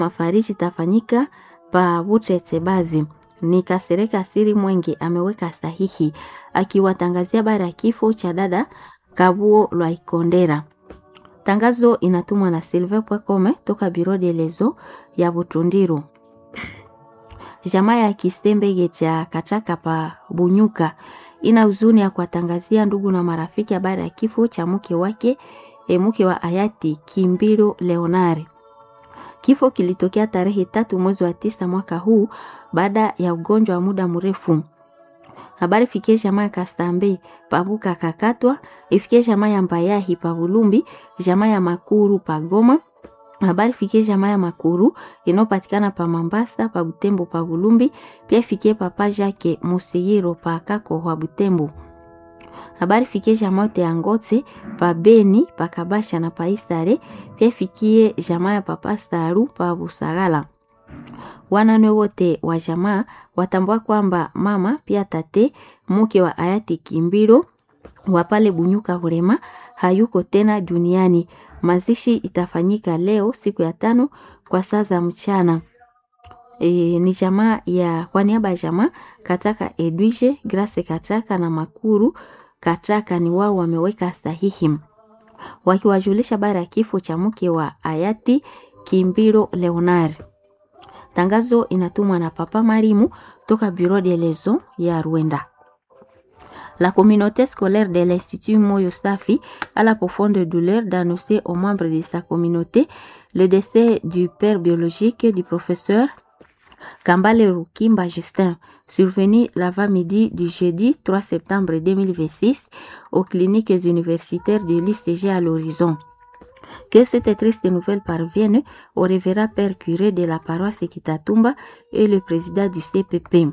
mafariji itafanyika pa Butetsebazi. Ni Kasereka Siri Mwenge ameweka sahihi akiwatangazia habari ya kifo cha dada Kabuo Lwaikondera. Tangazo inatumwa na Silve Pwekome toka Biro de Lezo ya Butundiru. Jamaa ya Kisembege cha Kachaka pa Bunyuka ina huzuni ya kuwatangazia ndugu na marafiki habari ya kifo cha mke wake e, mke wa hayati Kimbiro Leonare. Kifo kilitokea tarehe tatu mwezi wa tisa mwaka huu baada ya ugonjwa wa muda mrefu. Habari fikie jamaa ya Kastambe pabuka kakatwa, ifikie jamaa ya Mbayahi pa Bulumbi, jamaa ya Makuru pa Goma. Habari fikie jamaa ya Makuru inayopatikana pa Mambasa pa Butembo pa Bulumbi, pia ifikie papa Jake Musigiro pa Kako wa Butembo. Habari fikie jamaa yote ya Ngote pa Beni pa Kabasha na pa Isare, pia ifikie jamaa ya papa Saru pa Busagala. Wanane wote wa jamaa watambua kwamba mama pia tate mke wa hayati Kimbiro wa pale Bunyuka Burema hayuko tena duniani. Mazishi itafanyika leo siku ya tano kwa saa za mchana. E, ni jamaa ya kwa niaba ya jamaa Kataka Edwige Grace Kataka na Makuru Kataka ni wao wameweka sahihi wakiwajulisha habari ya kifo cha mke wa hayati Kimbiro Leonard. Tangazo inatumwa na Papa Marimu toka Bureau de Lezo ya Rwanda. La communauté scolaire de l'Institut Moyo Safi a la profonde douleur d'annoncer aux membres de sa communauté le décès du père biologique du professeur Kambale Rukimba Justin, survenu l'avant-midi du jeudi 3 septembre 2026 aux cliniques universitaires de l'UCG à l'horizon. Que cette triste nouvelle parvienne au révérend père curé de la paroisse Kitatumba et le président du CPP,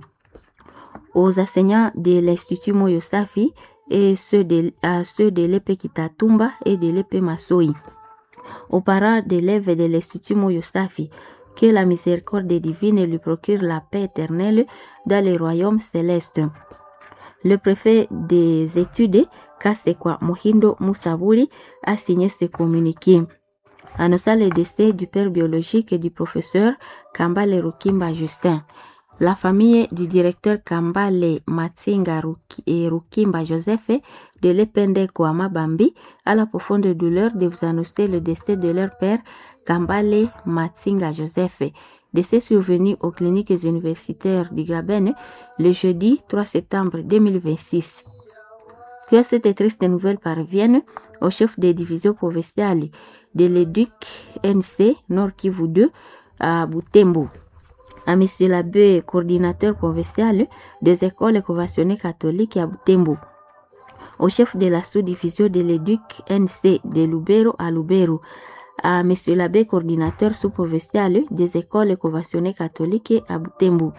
aux enseignants de l'Institut Moyosafi et ceux de, à ceux de l'EP Kitatumba et de l'EP Masoi, aux parents d'élèves de l'Institut Moyosafi, que la miséricorde divine lui procure la paix éternelle dans les royaumes célestes. Le préfet des études, Kasekwa Mohindo Moussaburi, a signé ce communiqué. Annonçant le décès du père biologique et du professeur Kambale Rukimba Justin. La famille du directeur Kambale Matsinga et Rukimba Joseph de l'Epende Kwama Bambi a la profonde douleur de vous annoncer le décès de leur père Kambale Matsinga Joseph, décès survenu aux cliniques universitaires du Graben le jeudi 3 septembre 2026. Que cette triste nouvelle parvienne au chef des divisions provinciales de l'éduc NC Nord Kivu 2 à Butembo, à M. l'abbé coordinateur provincial des écoles conventionnées catholiques à Butembo, au chef de la sous-division de l'éduc NC de Lubero à Lubero, à M. l'abbé coordinateur sous-provincial des écoles conventionnées catholiques à Butembo,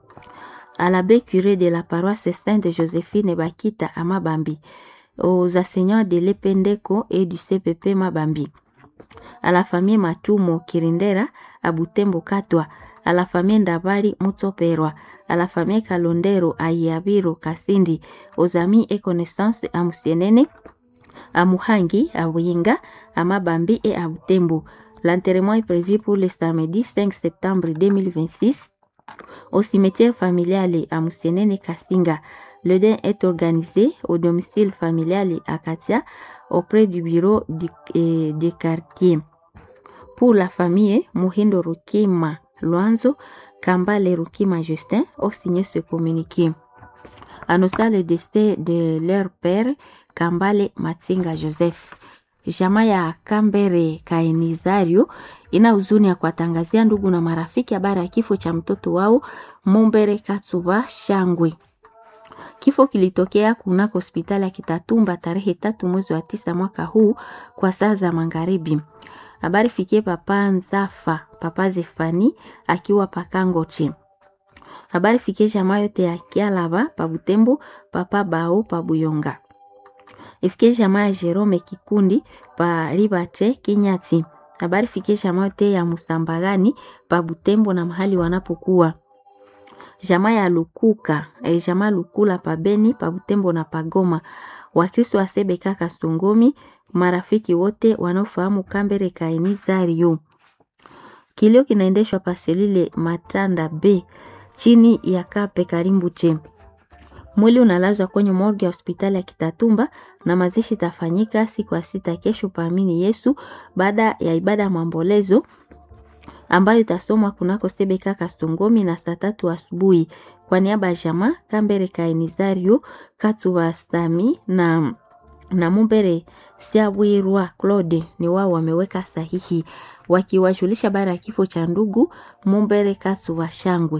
à l'abbé curé de la paroisse Sainte Joséphine Bakita à Mabambi, aux enseignants de l'Ependeko et du CPP Mabambi, à la famille Matumo Kirindera à Butembo Katwa, à la famille Ndabari Mutsoperwa, à la famille Kalondero à Iabiro Kasindi, aux amis et connaissances à Musienene, à Muhangi, à Winga, à Mabambi et à Butembo. L'enterrement est prévu pour le samedi 5 septembre 2026 au cimetière familial à Musienene Kasinga. Le deuil est organisé au domicile familial à Katia auprès du bureau du, eh, du quartier. Pour la famille, Muhindo Rukima Luanzo, Kambale Rukima Justin ont signé ce communiqué. Annonçant le décès de leur père, Kambale Matsinga Joseph. Jamaa ya Kambere Kainizario ina huzuni ya kuwatangazia ndugu na marafiki habari ya kifo cha mtoto wao Mumbere Katsuba Shangwe. Kifo kilitokea kunako hospitali ya Kitatumba tarehe tatu mwezi wa tisa mwaka huu kwa saa za magharibi. Habari fikie papa Nzafa, papa Zefani akiwa pakangoche. Habari fikie jamaa yote ya Kialaba pa Butembo, papa Bao pa Buyonga. Ifikie jamaa ya Jerome Kikundi pa Ribate Kinyati. Habari fikie jamaa yote ya Musambagani pa Butembo na mahali wanapokuwa jamaa ya Lukuka e, jamaa Lukula pa Beni pa Butembo na Pagoma. Wakristo wa Sebeka Kasongomi, marafiki wote wanaofahamu Kambere Kaini Zario. Kilio kinaendeshwa paselile Matanda B chini ya Kape Karimbu che. Mwili unalazwa kwenye morgue ya hospitali ya Kitatumba na mazishi itafanyika siku ya sita kesho paamini Yesu baada ya ibada ya maombolezo ambayo itasomwa kunako Sebeka Kastongomi na saa tatu asubuhi. Kwa niaba ya jamaa Kambere Kainizario Katuwa Sami na, na Mumbere Siabwirwa Claude ni wao wameweka sahihi wakiwajulisha bara ya kifo cha ndugu Mumbere Katuwa Shangwe.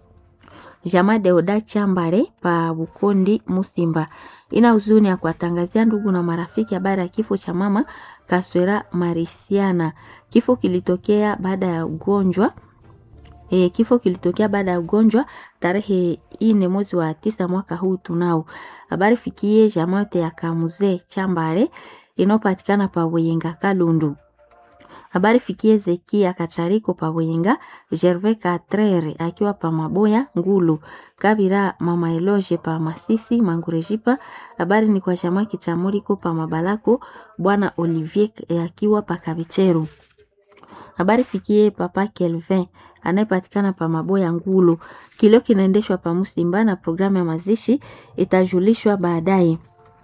Jamaa Deoda Chambare pa Bukondi Musimba ina huzuni ya kuwatangazia ndugu na marafiki habari ya kifo cha mama Kaswera Marisiana. Kifo kilitokea baada ya ugonjwa e, kifo kilitokea baada ya ugonjwa tarehe ine mwezi wa tisa mwaka huu tunao. Habari fikie jamaa yote ya Kamuze Chambare inayopatikana pa Wenga Kalundu. Habari fikie Zekia Katariko pa Wenga, Gervais Katrere akiwa pa Maboya Ngulu, Kabira Mama Eloge pa Masisi Mangurejipa. Habari ni kwa jamaa Kichamuriko pa Mabalako, Bwana Olivier akiwa pa Kabicheru. Habari fikie Papa Kelvin anayepatikana pa Maboya Ngulu. Kilio kinaendeshwa pa Musimba na programu ya mazishi itajulishwa baadaye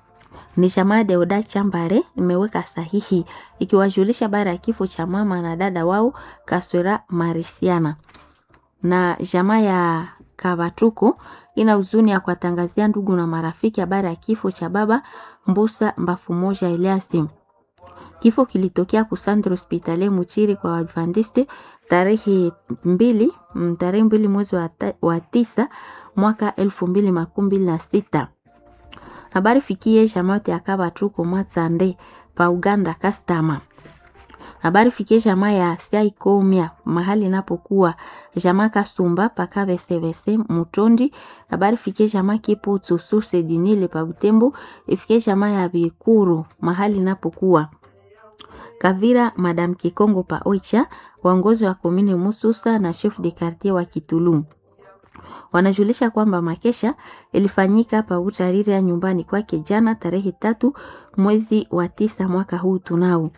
ni jamaa Deoda Chambare imeweka sahihi ikiwajulisha habari ya kifo cha mama na dada wao Kaswera Marisiana. Na jamaa ya Kabatuko ina huzuni ya kuwatangazia ndugu na marafiki habari ya kifo cha baba Mbusa Mbafu Moja Eliasi. Kifo kilitokea kusandra hospitali Muchiri kwa Waadventiste tarehe mbili tarehe mbili mwezi wa, wa tisa mwaka elfu mbili makumi mbili na sita. Habari fikie jamaa ya Kabatuko Matsande pa Uganda Kastama. Habari fikie jamaa ya Saikomia mahali inapokuwa jamaa Kasumba pa Kabesebese Mutondi. Habari fikie jamaa Kipo Tsususe Dinile pa Butembo. Ifikie jamaa ya Bikuru mahali inapokuwa Kavira Madam Kikongo pa Oicha, waongozi wa komini Mususa na chef de quartier wa Kitulum wanajulisha kwamba makesha ilifanyika pa utariri ya nyumbani kwake jana tarehe tatu mwezi wa tisa mwaka huu tunao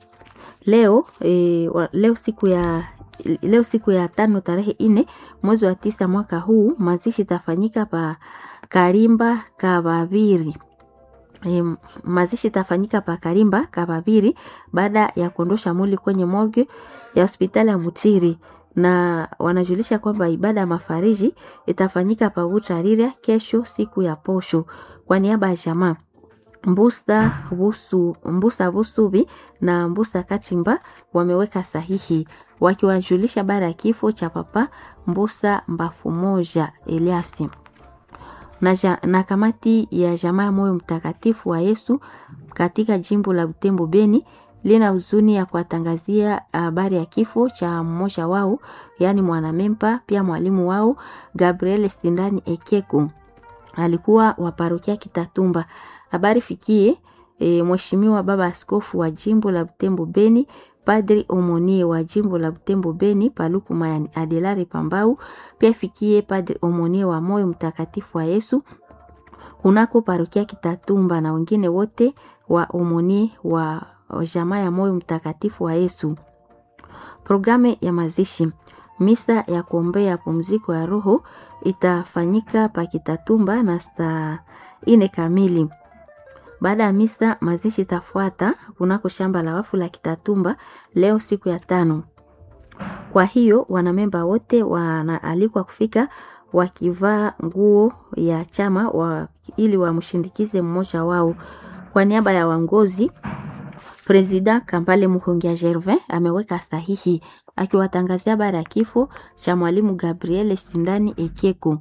leo e, wa, leo siku ya leo siku ya tano tarehe ine mwezi wa tisa mwaka huu mazishi itafanyika pa Karimba Kabaviri. E, mazishi itafanyika pa Karimba Kabaviri baada ya kuondosha mwili kwenye morgue ya hospitali ya Mutiri na wanajulisha kwamba ibada ya mafariji itafanyika pa Butariria kesho siku ya posho. Kwa niaba ya jamaa Mbusa Busu, Mbusa Busubi na Mbusa Kachimba wameweka sahihi wakiwajulisha bara ya kifo cha papa Mbusa Mbafu Moja Eliasi na, ja, na kamati ya jamaa ya moyo mtakatifu wa Yesu katika jimbo la Butembo Beni lina huzuni ya kuwatangazia habari ya kifo cha mmoja wao, yaani mwanamempa pia mwalimu wao Gabriel Sindani Ekeko, alikuwa wa parokia Kitatumba. Habari fikie e, mheshimiwa baba askofu wa jimbo la Butembo Beni, Padri Omonie wa jimbo la Butembo Beni Paluku Mayani Adelari Pambau, pia fikie Padri Omonie wa moyo mtakatifu wa Yesu kunako parokia Kitatumba na wengine wote wa Omonie wa jamaa ya moyo mtakatifu wa Yesu. Programu ya mazishi, misa ya kuombea pumziko ya roho itafanyika pa Kitatumba na saa ine kamili. Baada ya misa, mazishi itafuata kunako shamba la wafu la Kitatumba leo siku ya tano. Kwa hiyo wanamemba wote wanaalikwa kufika wakivaa nguo ya chama wa, ili wamshindikize mmoja wao. Kwa niaba ya wangozi Presida Kambale Muhongia Gervin ameweka sahihi akiwatangazia habari ya kifo cha mwalimu Gabriel Sindani Ekeko.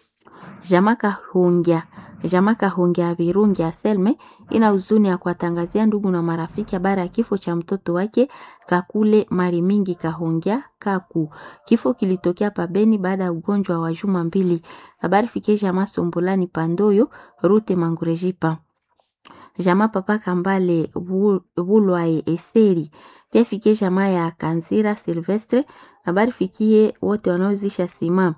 Jamaka Hungia Jamaka Hungia Virungi ya Selme ina huzuni ya kuwatangazia ndugu na marafiki habari ya kifo cha mtoto wake Kakule Mari Mingi Kahongia Kaku. Kifo kilitokea pabeni baada ya ugonjwa wa juma mbili. Habari fikie jamaa Sombulani Pandoyo Rute Mangurejipa jamaa papa Kambale Bulwae Eseri pia fikie jamaa ya Kanzira Silvestre. Habari fikie wote wanaozisha sima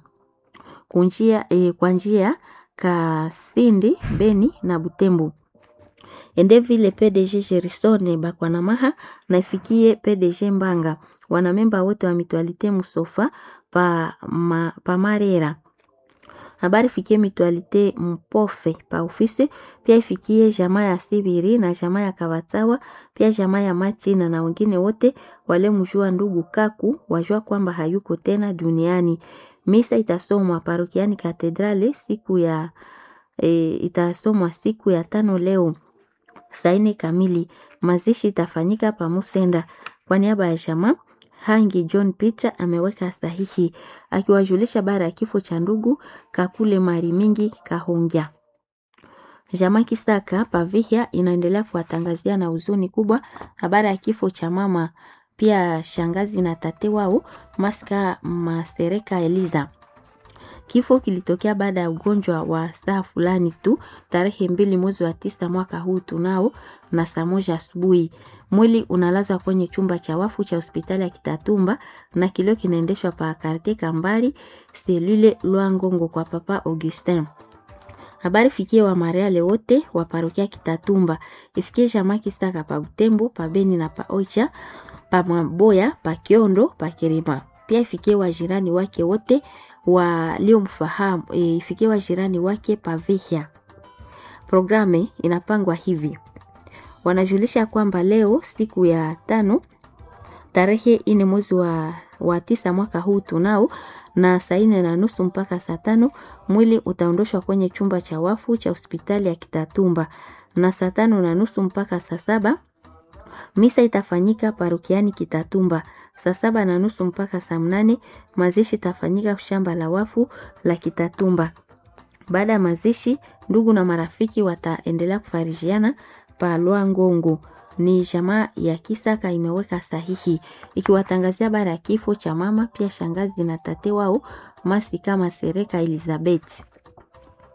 kunjia, e, kwa njia Kasindi Beni na Butembo. ende vile PDG Gerson Bakwanamaha na ifikie PDG Mbanga, wanamemba wote wa Mutualite Musofa pa, ma, pa Marera habari ifikie Mutualite Mpofe pa ofisi, pia ifikie jamaa ya Sibiri na jamaa ya Kabatsawa, pia jamaa ya Machina na wengine wote wale mjua ndugu Kaku wajua kwamba hayuko tena duniani. Misa itasomwa parokiani Katedrale siku ya e, itasomwa siku ya tano leo saa nne kamili. Mazishi itafanyika pa Musenda. Kwa niaba ya jamaa Hangi John Peter ameweka sahihi akiwajulisha bara ya kifo cha ndugu Kakule Mari Mingi Kahongya. Jamaa Kisaka Pavihia inaendelea kuwatangazia na huzuni kubwa habari ya kifo cha mama pia shangazi na tate wao Maska Masereka Eliza. Kifo kilitokea baada ya ugonjwa wa saa fulani tu tarehe mbili mwezi wa tisa mwaka huu tunao na saa moja asubuhi. Mwili unalazwa kwenye chumba cha wafu cha hospitali ya Kitatumba na kilio kinaendeshwa pa Karte Kambali selule Lwangongo kwa Papa Augustin. Habari fikie wa Mariale wote wa parokia Kitatumba, ifikie jamaa Kisaka pa Butembo, pa Beni na pa Oicha, pa Maboya, pa Kiondo, pa Kirima. Pia ifikie wajirani wake wote waliomfahamu, e, ifikie wajirani wake pa Vihia. Programe inapangwa hivi wanajulisha kwamba leo siku ya tano tarehe ine mwezi wa, wa tisa mwaka huu tunao na saa ine na nusu mpaka saa tano mwili utaondoshwa kwenye chumba cha wafu cha hospitali ya Kitatumba, na saa tano na nusu mpaka saa saba misa itafanyika parokiani Kitatumba. Saa saba na nusu mpaka saa mnane mazishi itafanyika shamba la wafu la Kitatumba. Baada ya mazishi, ndugu na marafiki wataendelea kufarijiana pa Lwangongo. Ni jamaa ya Kisaka imeweka sahihi ikiwatangazia bara ya kifo cha mama pia shangazi na tate wao Masika Masereka Elizabeth.